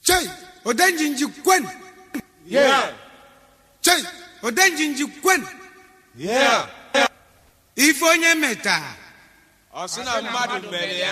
chei odenjinji kwen Yeah. chei odenjinji kwen Yeah. ife onye meta Ọ sị na mmadụ mere ya.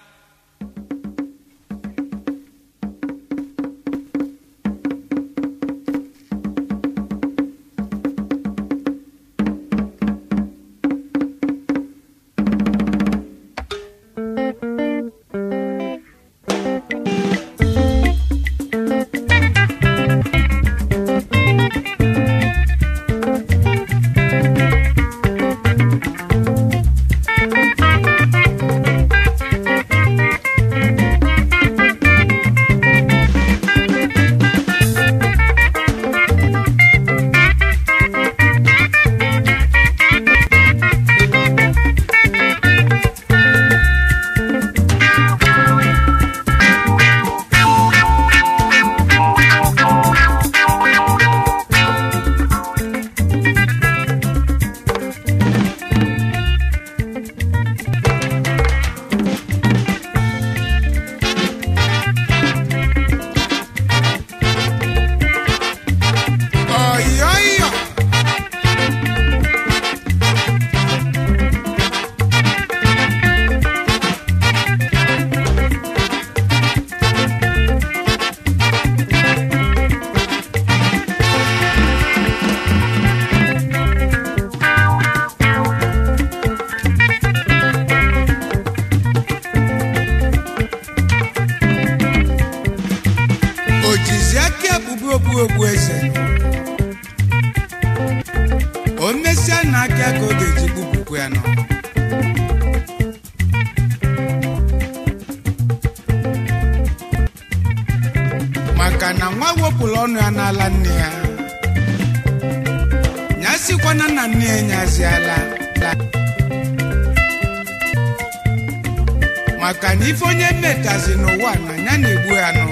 ọyọyọ o jizi aka ekpubu okpu okpu eze o mesịa na aka ka ọ ga-eji gbupụkwu ya nọ maka na nwa wepụrụ ọnụ ya n'ala nne ya nyasikwana na nne ya nyaziala maka na ife onye metazi n'ụwa na ya na-egbu ya nụ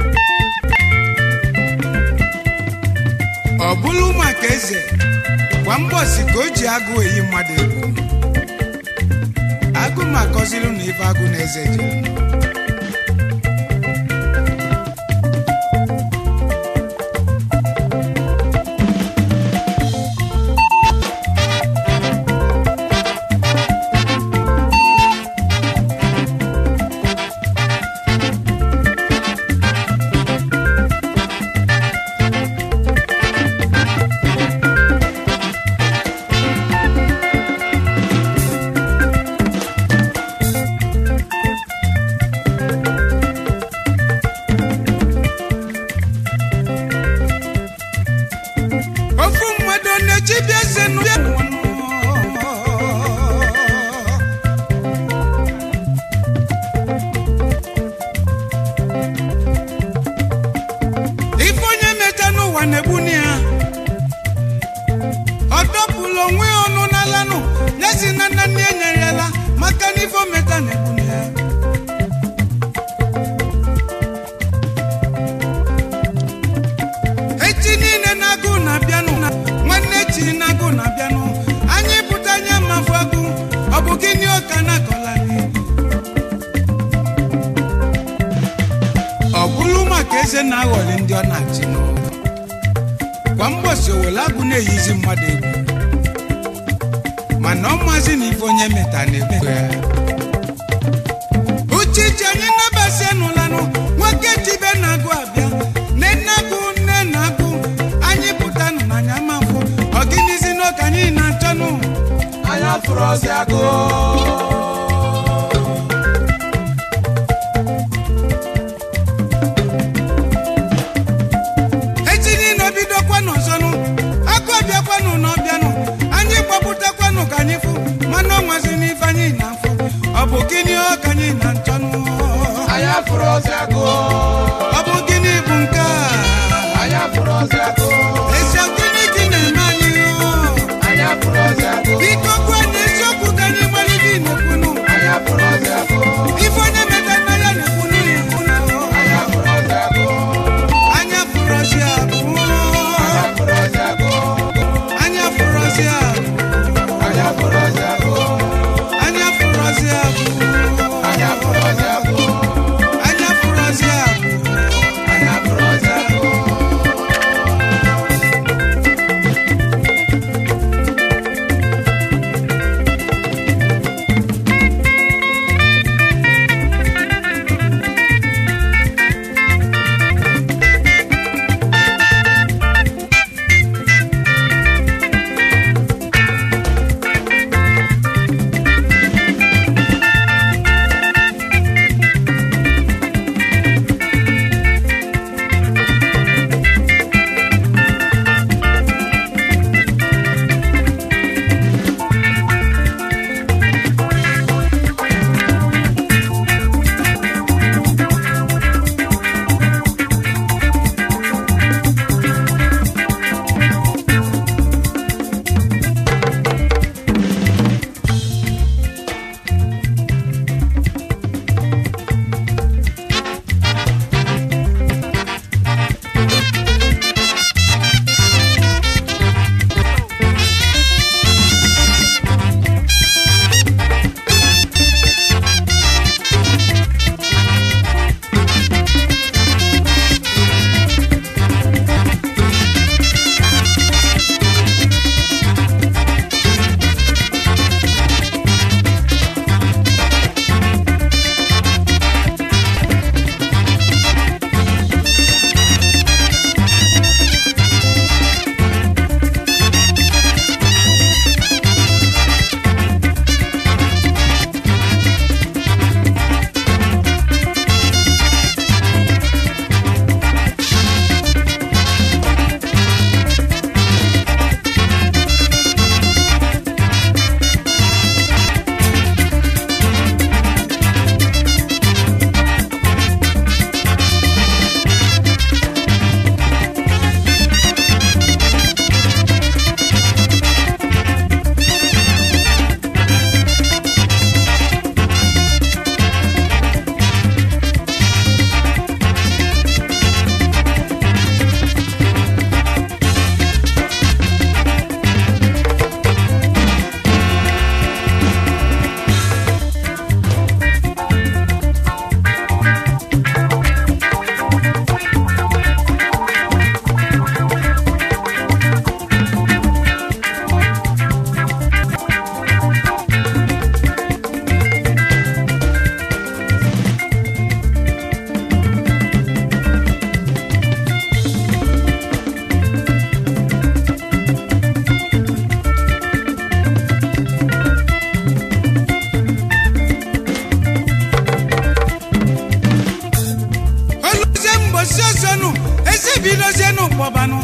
ọ bụrụ maka eze kwa mbọsi ka o ji agụ eyi mmadụ egwu agụ ma akọziru na ife agụ na eze jere ofu mmadụ na-echibi eze nụ ya ife onye meta n'ụwa na-egbuni ya ọ dọpụrụ onwe ya ọnụ n'alanụ ya si na nna nne ya nyere ya la maka na ife o meta na-egbuni ya echi niile na-agụ na-abịanụ na nwanne echi na-agụ na-abịanụ anyị pụta anya mafụ agụ ọ bụ gịnị ọka na-akọla anyị ọ bụrụ maka eze na-aghọli ndị ọ na-achị nụ kwa mgbọsi owele agụ na-eyizi mmadụ egwu mana ọ mazi na ife onye meta na-egbu ya uchichi anyị nabasi nụlanụ nwoke chibe na-agụ abịa nne na-agụ nne na-agụ anyị pụtanụ n'anya mafụ ọgịnizi n'oke anyị na-achọnụ Anya fụrụ ọsị agụ. echi niile obidokwanụ ọzọnụ agụ ọbịakwanụ na ọbịanụ anyị gbapụtakwanụ ka anyị fụ mana ọ nwazi n'ife anyị na-afụ ọ bụ gịnị ọ ka anyị na-achọnụ Anya fụrụ ọsị agụ. ọ bụ ebidozie n'ụkpọbanụ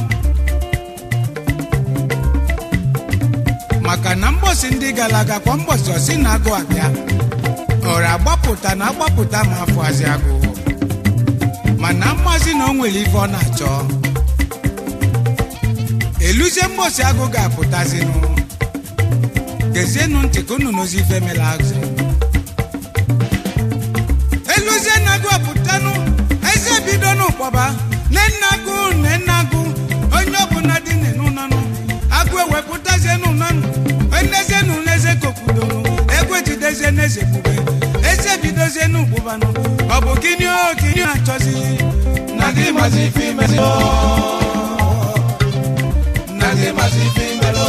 maka na mgbọsị ndị gara aga kwa mgbọsị ọsị na-agụ abịa ọra agbapụta na agbapụta ma afọazị agụ mana mmazi na o nwere ife ọ na-achọ eluzie mgbọsị agụ ga-apụtazinụ gezienụ ntị ka unu n'ozi ife mela azụ eluzie na agụ apụtanụ eze bido n'ụkpọba nenagụ nenagụ onye ọbụla dị n'ụnọnụ agụ ewepụtazie n'ụnọnụ enezie n'ụlọ eze kokwudonụ egwe jidezie n'eze bube eze bidozie n'ụkpụbanụ ọ bụ gịnị o gịnị achọzi na gị mazi ife imezi na gị mazi ife imelụ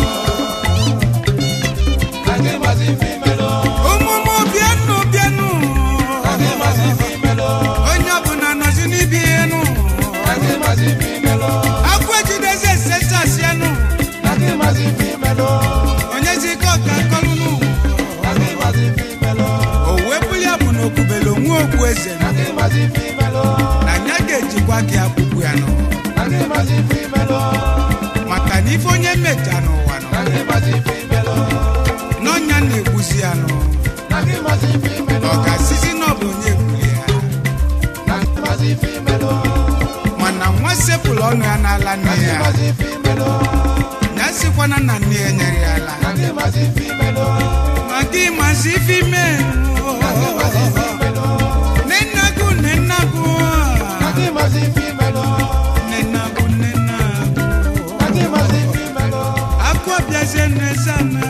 na gị mazi ife imelụ ụmụmụ bịanụ bịanụ na gị mazi ife imelụ onye ọbụla nọzi n'ibi ihe nụ na gị mazi ife imelụ agụ ejidezie sesasianụ na gị mazi ife imelụ onye zike ọka kọlụnụ na gị mazi ife imelụ o wepụ ya bụ na okwubele onwe okwu eze na gị mazi ife imelụ na ya ga-ejikwa gị akwụkwụ ya nọ na gị mazi ife imelụ maka na ife onye mmecha n'ụwa nọ na gị mazi ife imelụ n'ọnya na-egbuzi ya nọ na gị mazi ife imelụ ọ ga-asịzi na ọ bụ onye egbuli ya na gị mazi ife imelụ mana nwa sepụlụ ọnụ ya n'ala nne na gị ya mazi ife imelụ ya sịkwana na nne ya nyere ya ala na gị mazi ife imelụ ma gị mazi ife ime na gị mazi ife imelụ nenagụ nenagụ na gị mazi ife imelụ nenagụ nenagụ na gị mazi ife imelụ akụ ọbịazie n'ezana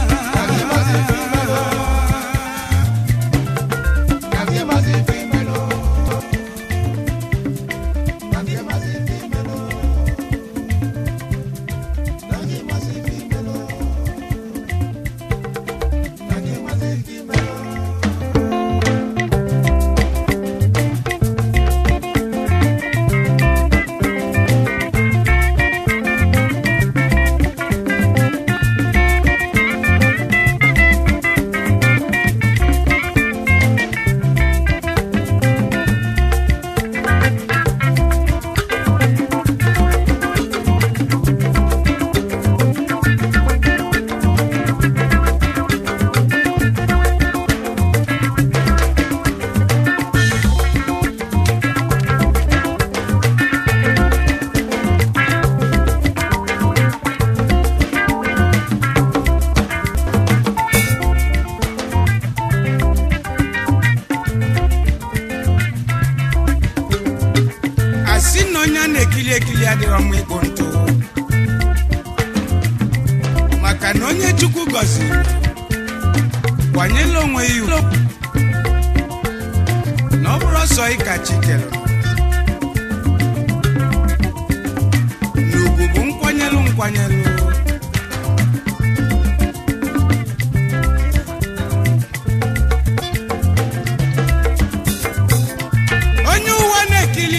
na gị mazi ife imelụ na gị mazi ife imelụ na gị mazi ife imelụ na gị mazi ife imelụ asị na onye a na-ekili ekili adịrọ mma igbo ntụ maka na onye chukwu gọziri kwanyela onwe ya ugwu na ọ bụrụ ọsọ ịka chikere na ugwu bụ nkwanyelụ nkwanyelụ onye ụwa na-ekili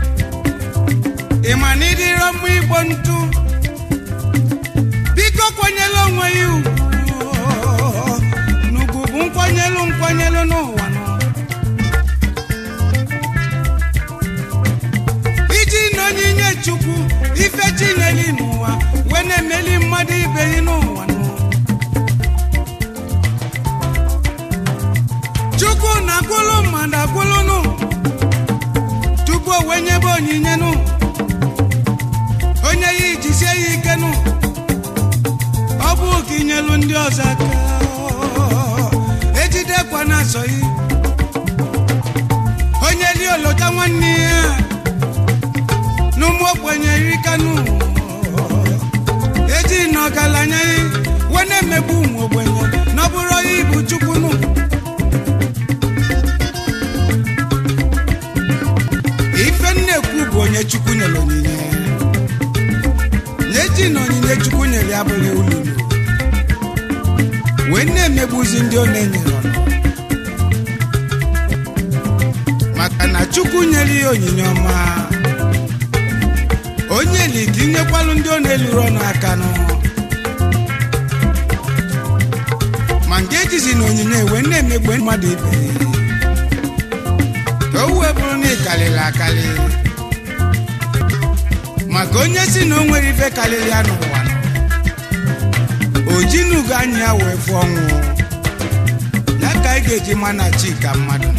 ịma na ịdịrọ mma igbo ntụ biko kwanyela onwe ya ugwu n'ugwu bụ nkwanyelụ nkwanyelụ n'ụwa nọ iji na onyinye chukwu ife chineli n'ụwa wee na-emeli mmadụ ibe ya n'ụwa nọ chukwu na-akwụlụ mmadụ akwụlụ nụ tupu o wee nyebe onyinye nụ onye ya ijisie ya ike nụ ọ bụ ka inyelu ndị ọzọ aka ejidekwa na asọ yi onye li olota nwanne ya n'ụmụ ogbenye rikanụ eji na ọgaranya ya wee na-emegbu ụmụ ogbenye na ọ bụrụ ya ibu chukwu nụ ife nnekwu bụ onye chukwu nyere onyinye na-eji na onyinye chukwu nyere ya bụrụ ululu wee na-emegbuzi ndị ọ na-enyere ọnụ maka na chukwu nyere ya onyinye ọma onye li ka inyekwalụ ndị ọ na-eluru ọnụ aka nụ ma nke ejizi na onyinye wee na-emegbu mmadụ ibe ya ka o wee bụrụ na ịkalịrị akalị maka onye si na o nwere ife karịrị ya n'ụwa o jinugo anya ya wee fụọ ọnwụ ya ka anyị ga-eji ma na chi ka mmadụ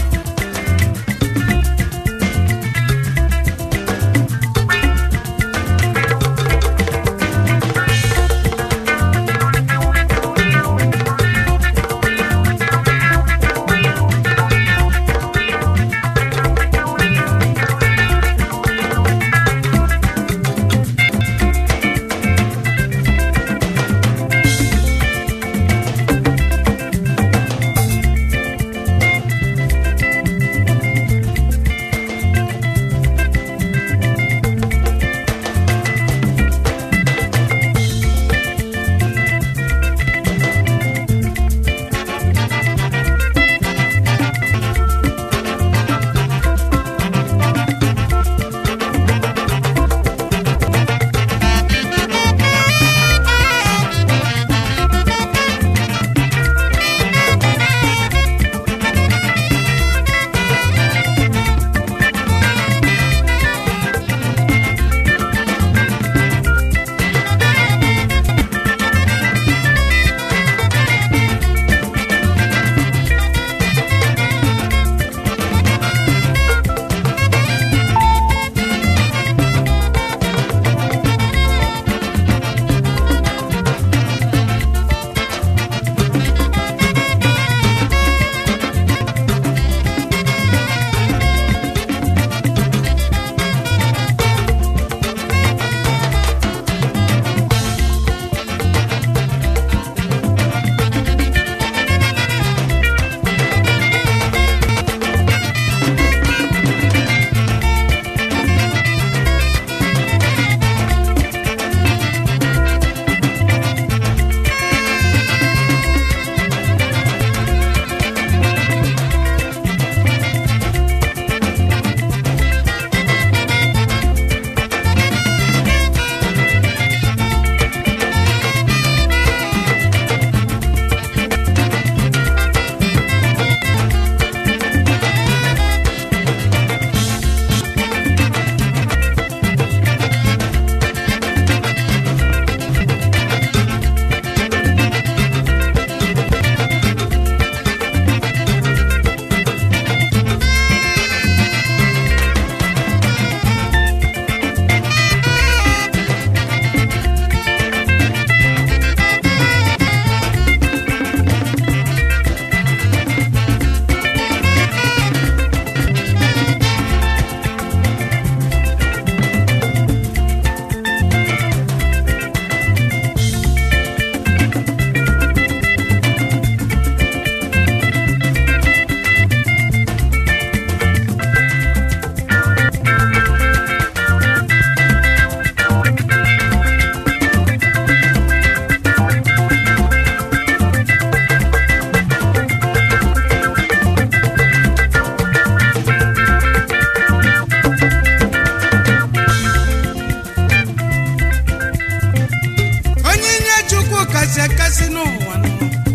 onyinye chukwu kasị akasị n'ụwa nọ.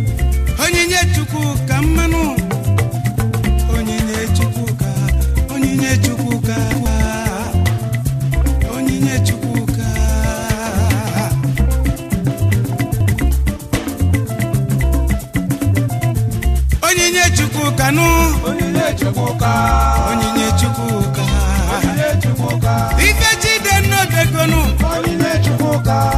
onyinye chukwu ka mmanụ onyinye chukwu ka onyinye chukwu ka wa onyinye chukwu ka onyinye chukwu ka nụ onyinye chukwuka onyinye chukwu ka onyinye chukwuka ife chide nnọdegonu onyinye chukwuka